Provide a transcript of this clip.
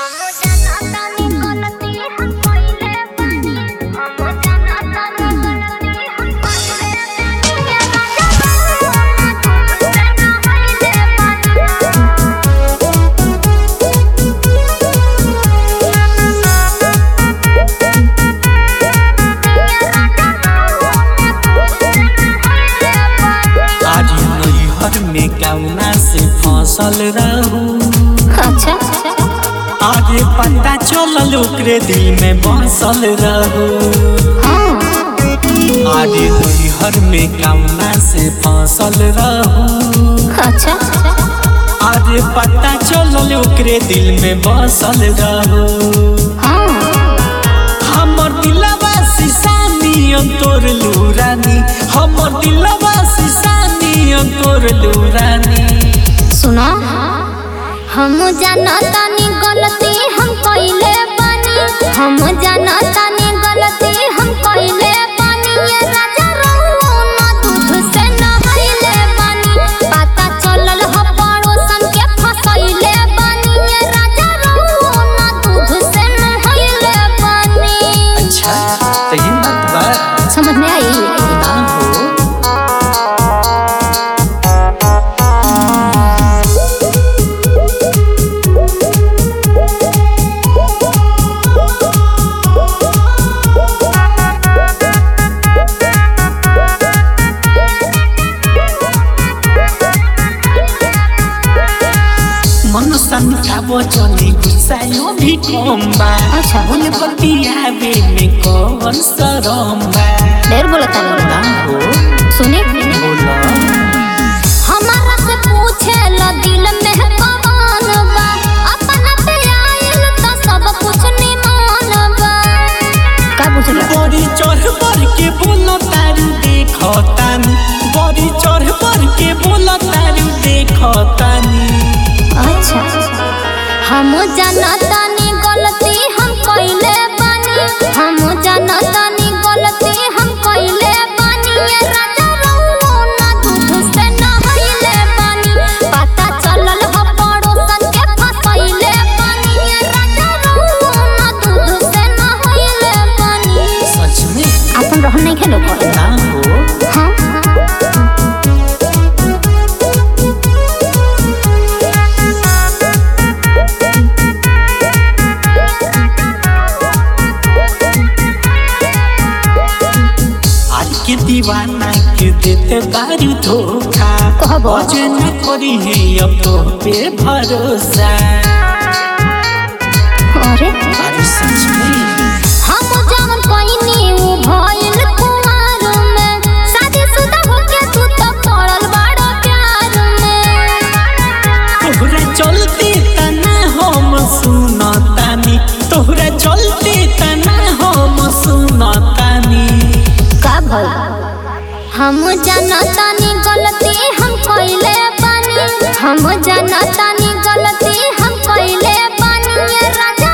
आज नैहर में कौना से फसल रहू अच्छा आगे पता चलल ओकरे दिल में बसल रहू हाँ आगे नैहर में कौना से फसल रहू अच्छा आगे पता चलल ओकरे दिल में बसल रहू हाँ हमर दिलवा सिसानियन तोर लूरानी हमर दिलवा सिसानियन तोर लूरानी सुना हम जानतानी गलती हम कइले बानी हम जानतानी गलती हम कइले बानी ये राजा रहुओ ना दूध से नहाइले बानी पता चलल ह पड़ोसन के फसैले बानी ये राजा रहुओ ना दूध से नहाइले बानी अच्छा सही बात बा समझ में आई ना हो मन संखाबो चली गुस्सायो भी कम बा अच्छा। बोले बतियाबे में कौन शरम बा ढेर बोलता ना हो सुनी बोला हमारा से पूछे ला दिल में कमान बा अपना पे आइल तो सब कुछ निमान बा का पूछला बड़ी चढ़ पर के बोलो तारू देखो तानी बड़ी चढ़ पर के बोलो तारू देखो तानी अच्छा हम जानतानी गलती हम कइले बानी हम जानतानी गलती हम कइले बानी ये राजा रहुओ ना दूध से नहाइले बानी पता चलल ह पड़ोसन के फसैले बानी ये राजा रहुओ ना दूध से नहाइले बानी सच में अपन रहन नहीं खेलो ना हो हाँ आज के दीवाना के देते बारू धोखा कहबो। अजन करी है अब तो पे भरोसा अरे अरे सच में हम जवन कइनी उ भइल कुमार में शादीशुदा होके तू तो पड़ल बड़ा प्यार में तोहरा चलते तना हम सुनतानी तोहरा चलते तना हम सुनतानी का भइल हम जानतानी गलती हम कइले बानी हम जानतानी गलती हम कइले बानी ये राजा